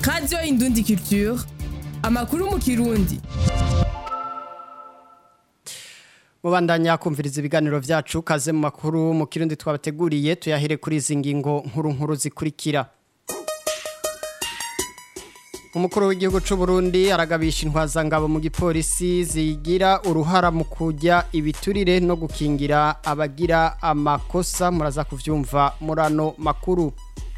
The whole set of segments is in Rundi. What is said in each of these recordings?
radiyo indundi culture amakuru mu kirundi mubandanya kumviriza ibiganiro vyacu kaze mu makuru mu kirundi twabateguriye tuyahere kuri izi ngingo nkuru nkuru zikurikira umukuru w'igihugu c'u Burundi aragabisha intwazangabo mu gipolisi zigira uruhara mu kujya ibiturire no gukingira abagira amakosa muraza kuvyumva murano makuru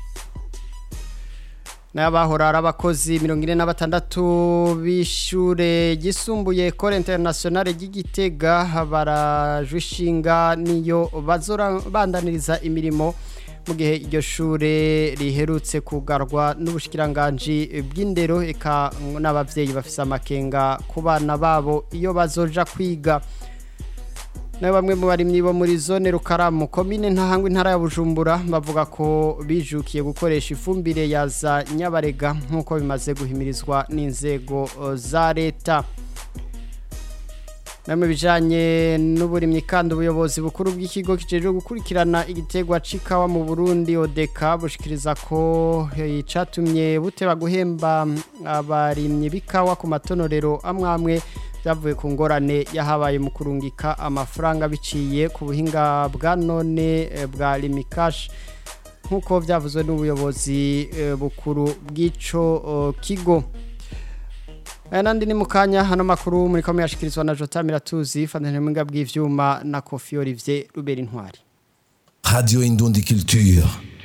n'abahora ari abakozi mirongo ine na batandatu b'ishure ryisumbuye kore interinasiyonale ry'igitega barajwe ishinga niyo bazobandaniriza imirimo mu gihe iryo shure riherutse kugarwa n'ubushikiranganji bw'indero eka n'abavyeyi bafise amakenga ku bana babo iyo bazoja kwiga nawe bamwe mu barimyi bo muri zone rukaramu komine ntahangwa intara ya bujumbura bavuga ko bijukiye gukoresha ifumbire ya za nyabarega nk'uko bimaze guhimirizwa n'inzego za leta namwe bijanye n'uburimyi kandi ubuyobozi bukuru bw'ikigo kijejwe gukurikirana igitegwa c'ikawa mu Burundi odeka bushikiriza ko icatumye buteba guhemba abarimyi b'ikawa ku matonorero amwe amwe byavuye ku ngorane yahabaye mu kurungika amafaranga biciye ku buhinga bwa none bwa limikash nk'uko byavuzwe n'ubuyobozi bukuru bw'ico kigo aya nandi ni mukanya hano makuru muri komeye yashikirizwa na Jota Miratuzi fandane mwinga bw'ivyuma na Kofi Olivier Rubera Intwari Radio Indundi Culture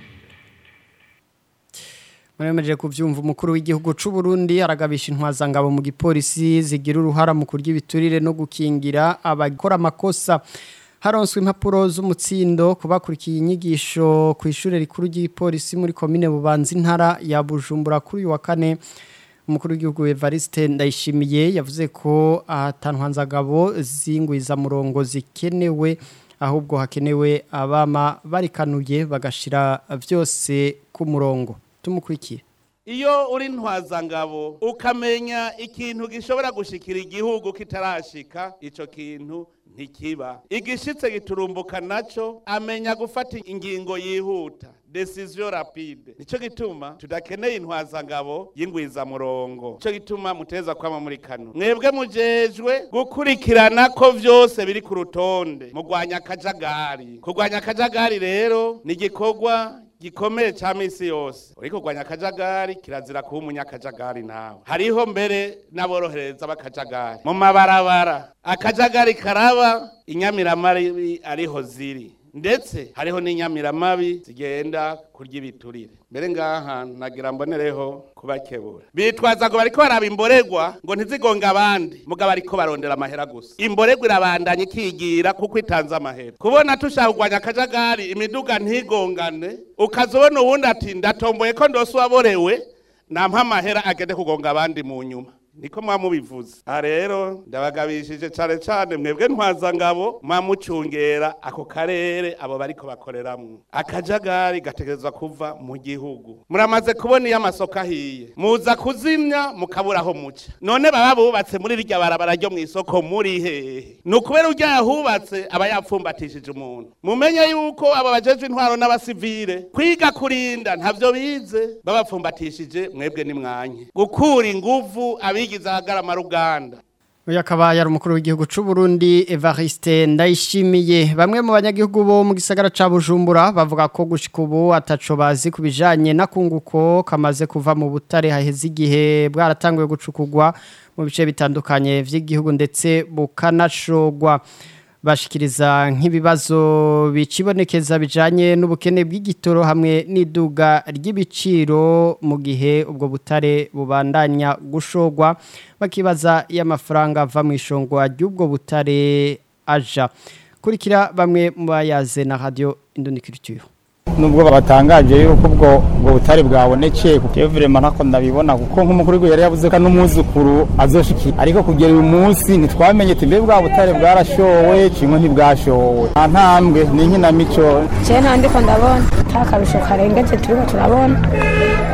Mwemeje kuvyumva umukuru w'igihugu c'u Burundi aragabisha intwazangabo mu gipolisi zigira uruhara mu kurya ibiturire no gukingira abakora amakosa haronswe impapuro z'umutsindo kubakurikiye inyigisho ku ishure rikuru ry'ipolisi muri komine Bubanza intara ya Bujumbura kuri uyu wa kane umukuru w'igihugu Evariste Ndayishimiye yavuze ko atanwanzagabo zingwiza murongo zikenewe ahubwo hakenewe abama barikanuye bagashira vyose ku murongo tumukurikire iyo uri ntwazangabo ukamenya ikintu gishobora gushikira igihugu kitarashika ico kintu ntikiba igishitse giturumbuka naco amenya gufata ingingo yihuta decision rapide nico gituma tudakeneye intwazangabo y'ingwizamurongo nico gituma muteza kwama muri kano mwebwe mujejwe gukurikirana ko vyose biri ku rutonde mugwanya akajagari kurwanya akajagari rero ni igikorwa gikomeye ca misi yose uriko kurwanya akajagari kirazira kuba umunyakajagari nawe hariho mbere n'aborohereza b'akajagari mu mabarabara akajagari karaba inyamiramabi ariho ziri ndetse hariho n'inyamiramabi zigenda kurya ibiturire mbere ngaha nagira mbonereho kubakebura bitwaza ngo bariko baraba imborerwa ngo ntizigonga abandi mugabo ariko barondera amahera gusa imborerwa irabandanya ikigira kuko itanze amahera kubona tushaka kurwanya akajagari imiduga ntigongane ukazobona uwundi ati ndatomboye ko ndose uwaborewe nampa amahera agende kugonga abandi mu nyuma niko mwamubivuze aha rero ndabagabishije cyane cyane mwebwe ntwazangabo mwamucungera ako karere abo bariko bakoreramwo akajagari gategerezwa kuva mu gihugu muramaze kubona iyo amasoko ahiye muza kuzimya mukabura aho muca none baba bubatse muri rirya barabara ryo mu isoko muri hehe ni ukubera urya yahubatse aba yapfumbatishije umuntu mumenye yuko aba bajejwe intwaro n'abasivile kwiga kurinda ntavyo bize babapfumbatishije mwebwe nimwanye gukura inguvu abi abigize ahagarama ruganda uyu akaba yari umukuru w'igihugu c'u Burundi Evariste Ndayishimiye bamwe mu banyagihugu bo mu gisagara ca Bujumbura bavuga ko gushika ubu ataco bazi kubijanye nakunguko kamaze kuva mu butare haheze igihe bwaratanguye gucukugwa mu bice bitandukanye vy'igihugu ndetse bukanashogwa bashikiriza nk'ibibazo bicibonekeza bijanye n'ubukene bw'igitoro hamwe n'iduga ry'ibiciro mu gihe ubwo butare bubandanya gushogwa bakibaza y'amafaranga ava mu ishongwa ry'ubwo butare aja kurikira bamwe mu bayaze na radio Indoniculture nubwo babatangaje yuko ubwo ubwo butare bwabonekeye kuko iyo vrema ntako ndabibona kuko nk'umukuru w'igihugu yari yavuze ko n'umwuzukuru azoshikira ariko kugera uyu munsi ntitwamenye ati mbe bwa butare bwarashowe kimwe ntibwashowe nta ntambwe ni inkinamico je ntandiko ndabona nta karusho karengeje turiko turabona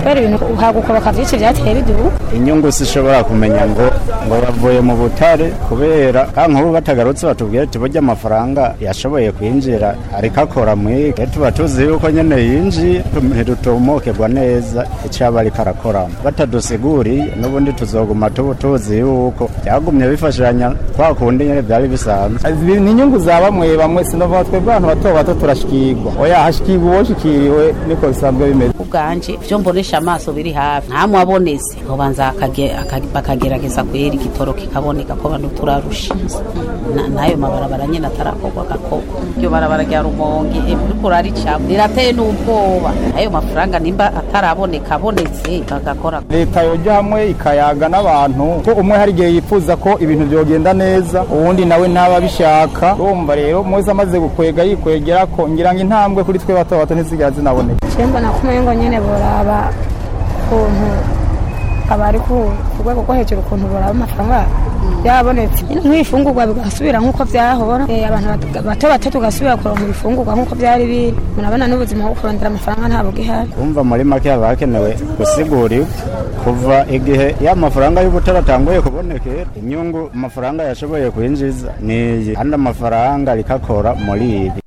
kubera ibintu hagukoboka byinshi byateye biduka inyungu zishobora kumenya ngo ngo bavuye mu butare kubera kandi nk'ubu batagarutse batubwira ati burya amafaranga yashoboye kwinjira ariko akora muri tuba tuzi yuko nyine yinjiye ntidutumukirwa neza icyo aba ariko arakoramo batadusiguriye n'ubundi tuzoguma tubu tuzi yuko byagumye bifashanya kwa kundi nyine byari bisanzwe ni inyungu za bamwe bamwe sinovuga twebwe abantu bato bato turashikirwa oya hashikirwa uwoshikiriwe niko bisanzwe bimeze ubwanje byo mbonesha amaso biri hafi ntamwe abonetse nkobanza bakagerageza kwera igitoro kikaboneka ko bantu turarusha n'ayo mabarabara nyine atarakorwa agakorwa iryo barabara rya rumonge uriko uraricamo rirateye n'ubwoba ayo mafaranga nimba ataraboneka abonetse bagakora leta yoja hamwe ikayaga n'abantu ko umwe hari igihe yifuza ko ibintu byogenda neza uwundi nawe ntaba abishaka urumva rero mwese amaze gukwega yikwegera ko ngira ngo intambwe kuri twe bato bato ntizigera zinaboneka cyemba nakumenya ngo nyine boraba ukuntu abari ku rwego rwo hejuru ukuntu boraba amafaranga byabonetse nk'ibifungurwa bigasubira nk'uko byahora abantu bato bato tugasubira kuronka ibifungurwa nk'uko byari biri murabona n'ubuzima bwo kurondera amafaranga ntabwo gihari kumva muri make haba hakenewe gusigura kuva igihe ya mafaranga y'ubutara atanguye kubonekera inyungu amafaranga yashoboye kwinjiza ni iyi kandi amafaranga rikakora muri ibi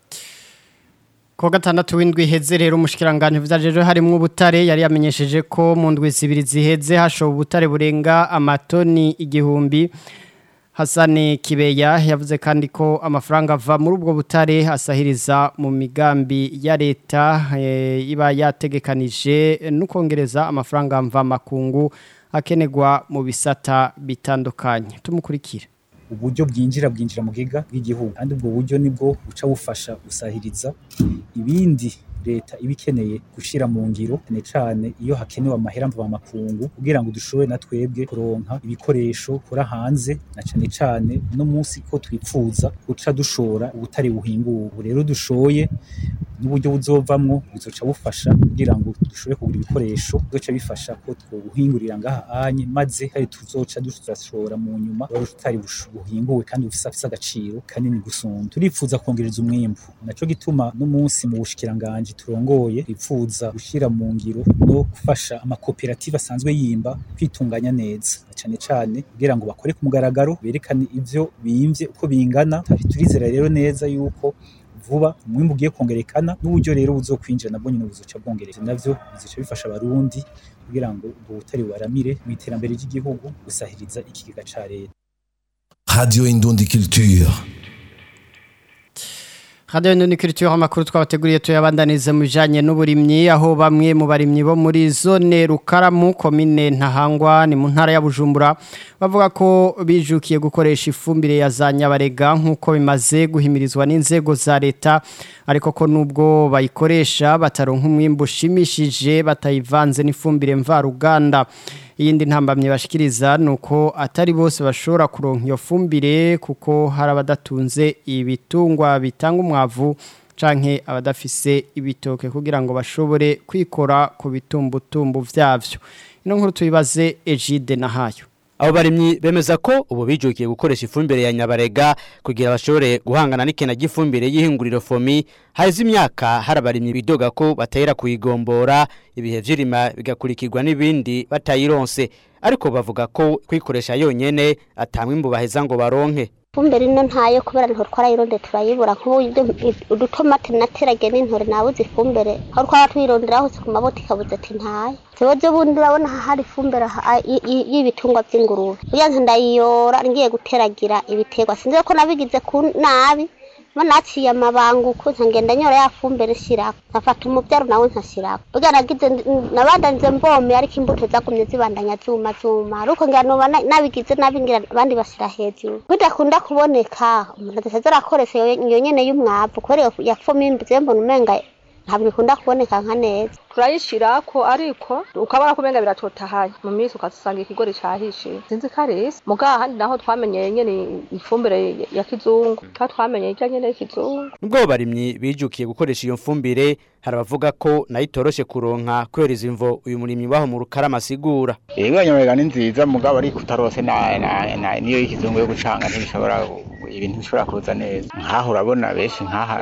Kwa gatandatu w'indwi iheze rero umushikiranganje vyajeje harimwo ubutare yari yamenyesheje ko mu ndwi zibiri ziheze hashowe ubutare burenga amatoni igihumbi Hasani Kibeya yavuze kandi ko amafaranga ava muri ubwo butare asahiriza mu migambi ya leta e, iba yategekanije nukongereza amafaranga mva makungu akenegwa mu bisata bitandukanye tumukurikira uburyo bwinjira bwinjira mu giga bw'igihugu kandi ubwo buryo nibwo buca bufasha gusahiriza ibindi leta iba ikeneye gushyira mu ngiro cyane cyane iyo hakenewe amahera mvamakungu kugira ngo dushobore na twebwe kuronka ibikoresho kura hanze na cyane cyane no munsi ko twipfuza guca dushora ubutare buhinguwe ubu rero dushoye n'uburyo buzovamwo bizoca bufasha kugira ngo dushobore kugura ibikoresho bizoca bifasha ko twobuhingurira ngaha anye maze hari tuzoca dushora mu nyuma wari utari buhinguwe kandi bufise afise agaciro kanini gusumba turipfuza kongereza umwimbu naco gituma no munsi mu bushikiranganje turongoye twipfuza gushira mu ngiro no gufasha amakoperative asanzwe yimba kwitunganya neza cyane cyane kugira ngo bakore ku mugaragaro berekane ivyo bimvye uko bingana turizera rero neza yuko vuba umwimbu ugiye kongerekana n'uburyo rero buzokwinjira nabwo nyine buzoca bwongereza navyo bizoca bifasha abarundi kugira ngo ubwo butari bubaramire mu iterambere ry'igihugu gusahiriza ikigega ca leta Radio Indundi Culture. Radio Indundi Culture amakuru twabateguriye tuyabandanize mu bijanye n'uburimyi aho bamwe mu barimyi bo muri zone Rukaramu komine Ntahangwa ni mu ntara ya Bujumbura bavuga ko bijukiye gukoresha ifumbire ya za Nyabarega nkuko bimaze guhimirizwa n'inzego za leta ariko ko nubwo bayikoresha bataronka umwimbo ushimishije batayivanze n'ifumbire mvaruganda iyindi ntambamye bashikiriza nuko atari bose bashobora kuronka iyo fumbire kuko hari abadatunze ibitungwa bitanga umwavu canke abadafise ibitoke kugira ngo bashobore kwikora ku bitumbutumbu vyavyo ino nkuru tuyibaze Egide nahayo abo barimyi bemeza ko ubu bijukiye gukoresha ifumbire ya nyabarega kugira bashobore guhangana n'ikena ry'ifumbire y'ihinguriro fomi haheze imyaka hari abarimyi bidoga ko batahera kuyigombora ibihe vy'irima bigakurikirwa n'ibindi batayironse ariko bavuga ko kwikoresha yonyene atamwimbu baheza ngo baronke ifumbire ino ntayo kubera niho twarayironde turayibura nk'ubu udutomate naterage n'intore nabuze ifumbire aho twaba tuyirondera hose ku maboti ikabuze ati ntayo ikibazo bundi urabona hari ifumbire y'ibitungwa by'ingurube burya ndayiyora ngiye guteragira ibiterwa sinzi ko nabigize ku nabi mo naciye amabanguko nkagenda nyora ya fumbire nshyirako nkafata umubyaro nawe nkashyirako burya nagize nabandanije mbome ariko imbuto zagumye zibandanya zuma zuma ariko ngira nuba nabigize nabi ngira abandi bashyira hejuru bidakunda kuboneka umuntu adasaza arakoresha iyo nyene y'umwavu kubera iyo yafumo imbize mbona umenga ntabwo ikunda kuboneka nka neza turayishirako ariko ukabona kumenga biratotahaye mu minsi ukasanga ikigori cahishiye sinzi ko ari isi mugaha handi naho twamenyeye nyene ifumbire ya kizungu ka twamenyeye ijya nyene y'ikizungu nubwo barimyi bijukiye gukoresha iyo mfumbire hari abavuga ko nayo itoroshe kuronka kubera izi mvo uyu murimyi waho mu rukarama asigura Ego nyamerega ni nziza mugabo ariko utarose na, na, na niyo y'ikizungu yo gucanga ntibishobora ibintu bishobora kuza neza nkaho urabona benshi nkaha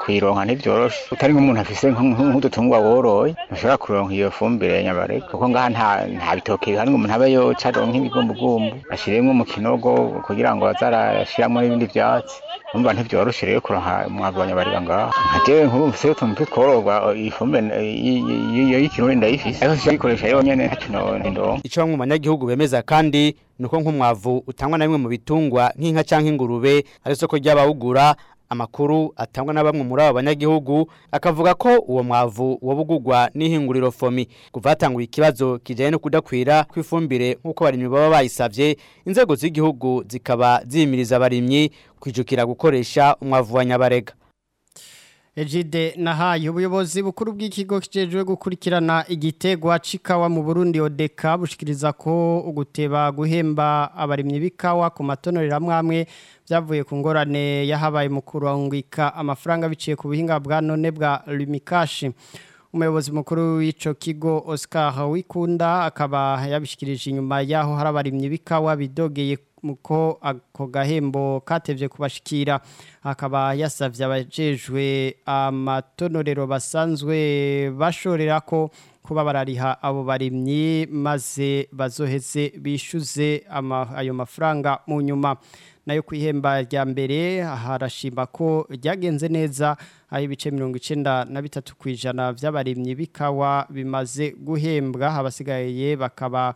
kuyironka ntibyoroshe utari nk'umuntu afise nk'udutungwa woroye ntushobora kuronka iyo fumbire nyabarega kuko ngaha nta nta bitoke bihari ngo umuntu abe yoca aronka ibigumbugumbu ashiremwo mu kinogo kugira ngo azarashiramo n'ibindi vyatsi umva ntivyoroshe rero kuronka umwavu wa nyabarega ngaha nka jewe nk'ubu mfise utuntu tw'utwororwa iyi fumbire iyo y'ikirundi ndayifise ariko siyikoresha yonyene ntaco ndonka Ico bamwe mu banyagihugu bemeza kandi nuko nk'umwavu utangwa na bimwe mu bitungwa nk'inka canke ingurube ari soko ry'abawugura amakuru atangwa na bamwe muri abo banyagihugu akavuga ko uwo mwavu wobugurwa n'ihinguriro fomi kuva hatanguye ikibazo kijanye no kudakwira kw'ifumbire nk'uko abarimyi baba bayisavye inzego z'igihugu zikaba zimiriza abarimyi kwijukira gukoresha umwavu wa nyabarega Ejide nahaye ubuyobozi bukuru bw'ikigo kijejwe gukurikirana igitegwa cikawa mu Burundi odeka bushikiriza ko uguteba guhemba abarimyi bikawa ku matonorera amwe byavuye ku ngorane yahabaye mu kurangika amafaranga biciye ku buhinga bwa none bwa Lumikashi umuyobozi mukuru w'ico kigo Oscar Wikunda akaba yabishikirije inyuma yaho hari abarimyi bikawa bidogeye muko ako gahembo katevye kubashikira akaba yasavye abajejwe amatonorero basanzwe bashorera ko kuba barariha abo barimyi maze bazoheze bishuze ama, ayo mafaranga mu nyuma nayo kwihemba rya mbere harashimba ko ryagenze neza aho ibice mirongo icenda na bitatu ku ijana vy'abarimyi bikawa bimaze guhembwa abasigaye bakaba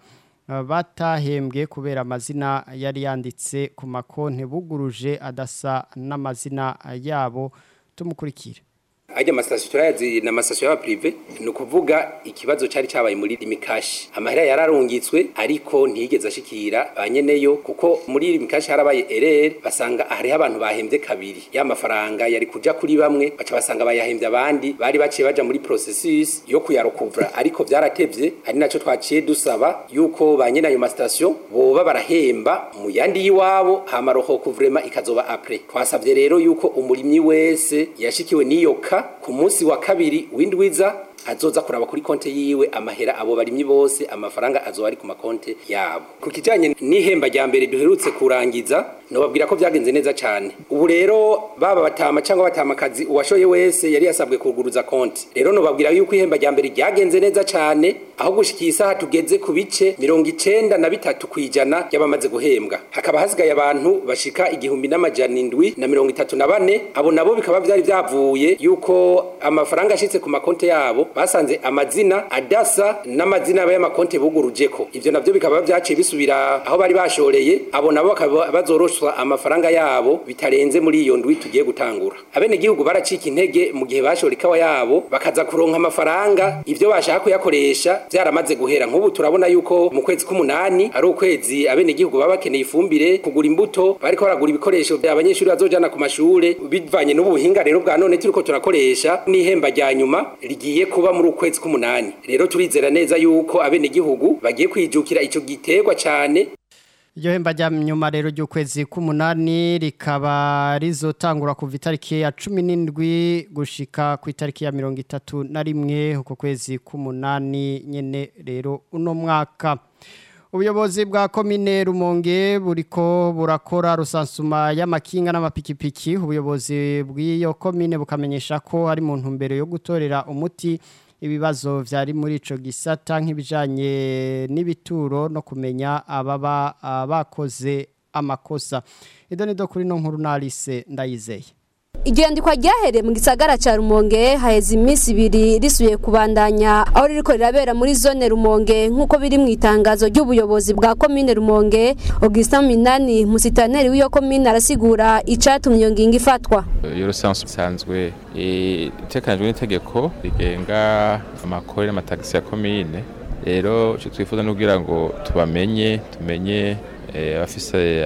batahembwe kubera amazina yari yanditse ku makonti buguruje adasa n'amazina yabo tumukurikira ajya amasitasiyo turayazi ni amasitasiyo y'abaprive ni ukuvuga ikibazo cyari cyabaye muri limikashi amahera yararungitswe ariko ntiyigeze ashikira ba nyeneyo kuko muri limikashi harabaye erere basanga hariho abantu bahembye kabiri ya mafaranga yari kuja kuri bamwe baca basanga bayahembye abandi bari baciye baja muri processus yo kuyarokuvura ariko byaratevye ari naco twaciye dusaba yuko ba nyene ayo masitasiyo boba barahemba mu yandi y'iwabo hama rohokuvrema ikazoba apre twasabye rero yuko umurimyi wese yashikiwe n'iyo ka ku munsi wa kabiri w'indwiza azoza kuraba kuri konte yiwe amahera abo barimyi bose amafaranga azoba ari ku makonte yabo ku kijanye n'ihemba rya mbere duherutse kurangiza nobabwira ko byagenze neza cyane ubu rero baba batama cyangwa batamakazi uwashoye wese yari yasabwe kuguruza konti rero nobabwira yuko ihemba rya mbere ryagenze neza cyane aho gushikiye isaha tugeze ku bice mirongo icenda na bitatu kwijana y'abamaze guhembwa hakaba hasigaye abantu bashika igihumbi n'amajana indwi na mirongo itatu na bane abo nabo bikaba byari byavuye yuko amafaranga ashitse ku makonte yabo basanze amazina adasa n'amazina y'amakonte bugurujeko ivyo navyo bikaba byaciye bisubira aho bari bashoreye abo nabo bakaba bazoroshwa amafaranga yabo bitarenze muri iyo ndwi tugiye gutangura abene gihugu baracika intege mu gihe bashora ikawa yabo bakaza kuronka amafaranga ivyo bashaka kuyakoresha byaramaze guhera nk'ubu turabona yuko mu kwezi k'umunani ari ukwezi abene gihugu baba bakeneye ifumbire kugura imbuto bariko baragura ibikoresho abanyeshuri bazojana ku mashure bivanye n'ubuhinga rero bwa none turiko turakoresha n'ihemba rya nyuma rigiye kuba muri ukwezi k'umunani rero turizera neza yuko abene gihugu bagiye kwijukira ico giterwa cyane Iryo hemba rya nyuma rero ry'ukwezi k'umunani rikaba rizotangura kuva itariki ya cumi n'indwi gushika ku itariki ya mirongo itatu na rimwe uko kwezi k'umunani nyene rero uno mwaka ubuyobozi bwa komine rumonge buriko burakora rusansuma y'amakinga n'amapikipiki ubuyobozi bw'iyo komine bukamenyesha ko hari mu ntumbero yo gutorera umuti ibibazo vyari muri ico gisata nk'ibijanye n'ibituro no kumenya ababa bakoze amakosa ido nido kuri no nkuru narise ndayizeye Igendikwa ryahereye mu gisagara ca Rumonge haheze iminsi ibiri risuye kubandanya aho ririko rirabera muri zone Rumonge nk'uko biri mu itangazo ry'ubuyobozi bwa komine Rumonge Augustin Minani musitaneri w'iyo komine arasigura icatumye iyo ngingo ifatwa iyo rusanzwe isanzwe itekanijwe n'itegeko rigenga amakori n'amatagisi ya komine rero icyo twifuza ni kugira ngo tubamenye tumenye abafise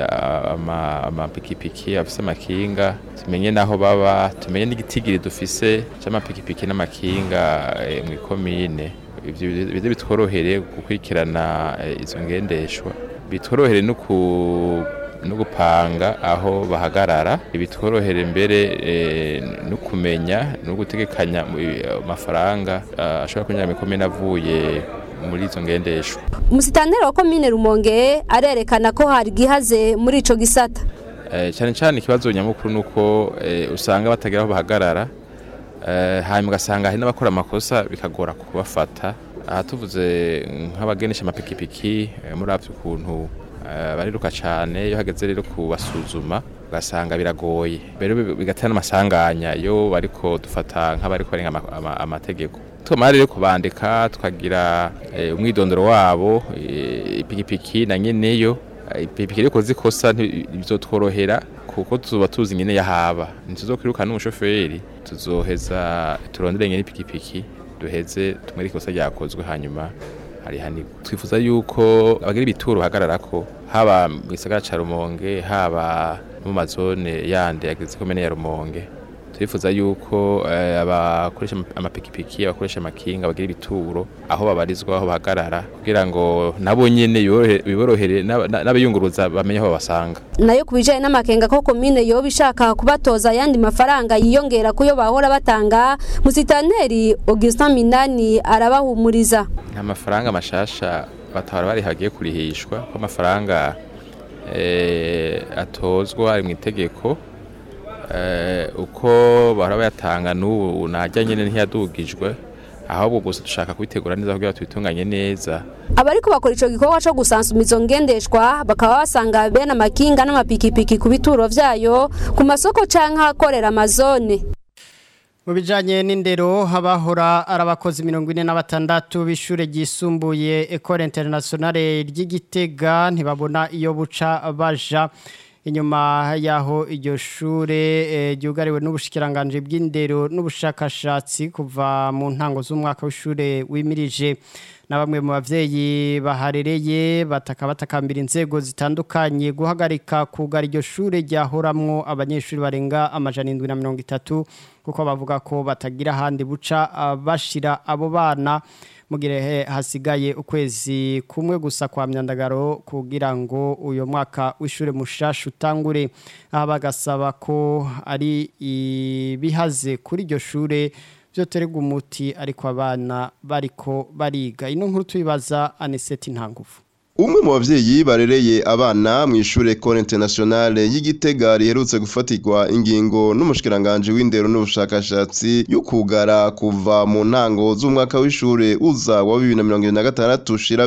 amapikipiki abafise amakinga tumenye naho baba tumenye n'igitigiri dufise c'amapikipiki n'amakinga mu ikomine ivyo bitworohere gukurikirana izo ngendeshwa bitworohere no no gupanga aho bahagarara bitworohere mbere no kumenya no gutegekanya amafaranga ashobora kunyura mu ikomine avuye muri izo ngendeshwa umusitaneri wa komine rumonge arerekana ko hari gihaze muri ico gisata cyane cyane ikibazo nyamukuru nuko usanga batagira aho bahagarara Eh, hanyuma ugasanga hari n'abakora amakosa bikagora kubafata aha tuvuze nk'abagenesha amapikipiki eh, muravye ukuntu eh, bariruka cane iyo hageze rero kubasuzuma ugasanga biragoye rero bi- bigatera n'amasanganya iyo bariko dufata nk'abariko barenga ama- ama- amategeko twamara rero kubandika tukagira eh, umwidondoro wabo eh, ipikipiki na nyeneyo Eh, ipikipiki riko zikosa bizotworohera kuko tuzoba tuzi nyene yahaba ntituzokwirukana n'umushoferi tuzoheza turondere nyene ipikipiki duheze tumwe ikosa ryakozwe hanyuma harihanirwa twifuza yuko abagira ibituro bahagararako haba mu gisagara ca rumonge haba no mu mazone yandi yagize komene ya rumonge turifuza yuko eh, abakoresha ama- amapikipiki abakoresha amakinga bagira ibituro aho babarizwa aho bahagarara kugira ngo nabo nyene yorohe- biborohere n'aba- n'abayunguruza bamenye aho babasanga nayo ku bijyanye n'amakenga ko komine yoba ishaka kubatoza ayandi mafaranga yiyongera ku yo bahora batanga musitanteri augustin minani arabahumuriza nta mafaranga mashasha batahora bari hagiye kurihishwa ko amafaranga eh, atozwa ari mu itegeko eh, uko bahora bayatanga n'ubu najya nyene ntiyadugijwe ahubwo gusa dushaka kubitegura neza kugira tubitunganye neza abariko bakora ico gikorwa co gusansuma izo ngendeshwa bakaba basanga bene amakinga n'amapikipiki ku bituro vyayo ku masoko canke ahakorera amazone Mu bijanye n'indero habahora ari abakozi mirongo ine na batandatu b'ishure ryisumbuye Ecole Internationale ry'Igitega ntibabona iyo buca baja inyuma yaho iryo shure eh, ryugariwe n'ubushikiranganje bw'indero n'ubushakashatsi kuva mu ntango z'umwaka w'ishure wimirije na bamwe mu bavyeyi baharereye bataka batakambira inzego zitandukanye guhagarika kugara iryo shure ryahoramwo abanyeshuri barenga amajana indwi na mirongo itatu kuko bavuga ko batagira ahandi buca ah, bashira abo bana mu gihe hasigaye ukwezi kumwe gusa kwa myandagaro kugira ngo uyu mwaka w'ishure mushasha utangure aha bagasaba ko ari ibihaze kuri iryo shure byoterwa umuti ariko abana bariko bariga ino nkuru tuyibaza aniseti ntangufu Umwe mu bavyeyi barereye abana mu ishure Ecole Internationale y'Igitega riherutse gufatirwa ingingo n'umushikiranganje w'indero n'ubushakashatsi y'ukugara kuva mu ntango z'umwaka w'ishure uza wa 2026 ushira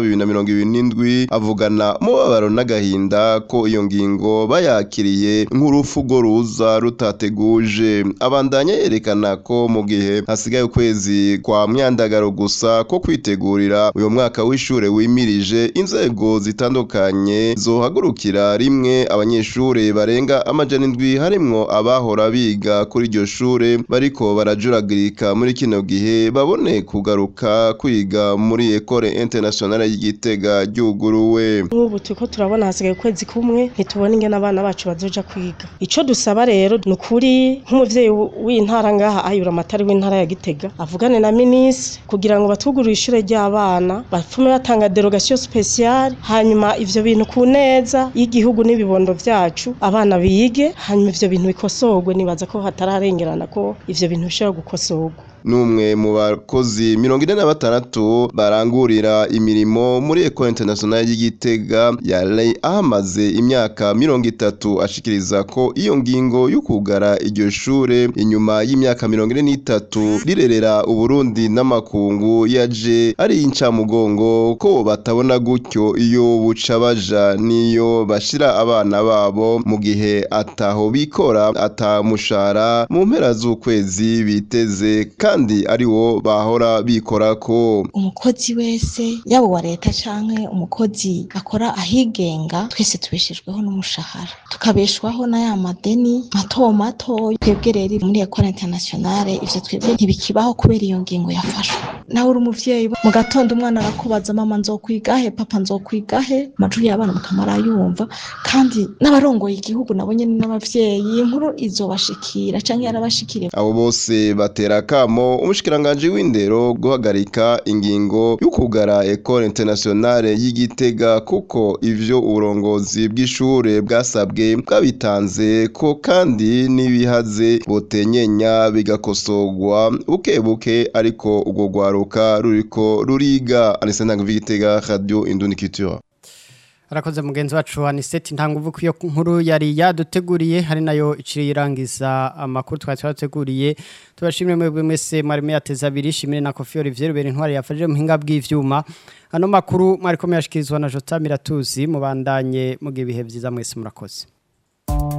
2027 avugana mubabaro n'agahinda ko iyo ngingo bayakiriye nk'urufugo ruza rutateguje abandanya yerekana ko mu gihe hasigaye ukwezi kwa myandagaro gusa ko kwitegurira uyo mwaka w'ishure wimirije inzego zitandukanye zohagurukira rimwe abanyeshure barenga amajana indwi harimwo abahora biga kuri iryo shure bariko barajuragirika muri kino gihe babone kugaruka kwiga muri Ecole Internationale y'Igitega ryuguruwe nk'ubu turiko turabona hasigaye ukwezi kumwe ntitubona ingene abana bacu bazoja kwiga ico dusaba rero ni ukuri nk'umuvyeyi w- w'intara ngaha ayura amatari w'intara ya gitega avugane na minisitiri kugira ngo batwugurure ishure ry'abana bapfume batanga derogation speciale hanyuma ivyo bintu ku neza y'igihugu n'ibibondo vyacu abana bige hanyuma ivyo bintu bikosorwe nibaza ko hatararengerana ko ivyo bintu bishobora gukosorwa n'umwe mu bakozi mirongo ine na batandatu barangurira imirimo muri Ecole Internationale y'Igitega yari ahamaze imyaka mirongo itatu ashikiriza ko iyo ngingo y'ukugara iryo shure inyuma y'imyaka mirongo ine n'itatu rirerera Uburundi n'amakungu yaje ari incamugongo ko batabona gutyo iyo buca baja niyo bashira abana babo mu gihe ataho bikora atamushara mu mpera z'ukwezi biteze kandi ari wo bahora bikorako umukozi wese yaba uwa leta canke umukozi akora ahigenga twese tubeshejweho n'umushahara tukabeshwaho na ya madeni mato mato twebwe rero muri ekora internationale ivyo twebwe ntibikibaho kubera iyo ngingo yafashwe nawe uri umuvyeyi mu gatondo umwana arakubaza mama nzokwigahe papa nzokwigahe amajwi y'abana mukamara yumva kandi n'abarongoye igihugu nabo nyene n'abavyeyi inkuru izobashikira canke yarabashikiriye abo bose batera kamo umushikiranganje w'indero guhagarika ingingo y'ukugara Ecole Internationale y'Igitega kuko ivyo uburongozi bw'ishure bwasabwe bwabitanze ko kandi n'ibihaze botenyenya bigakosorwa buke buke ariko ubwo rwaruka ruriko ruriga Anisenda Ngivitega Radio Indundi Culture arakoze mugenzi wacu aniseti ntanguvu ko iyo nkuru yari yaduteguriye hari nayo iciye irangiza amakuru twari twateguriye tubashimire mwebwe mwese mwari muyateze abiri shimire na kofi olivier rubera intwari yafashije muhinga bw'ivyuma ano makuru mwari ko muyashikirizwa na jota miratuzi mubandanye mugihe ibihe byiza mwese murakoze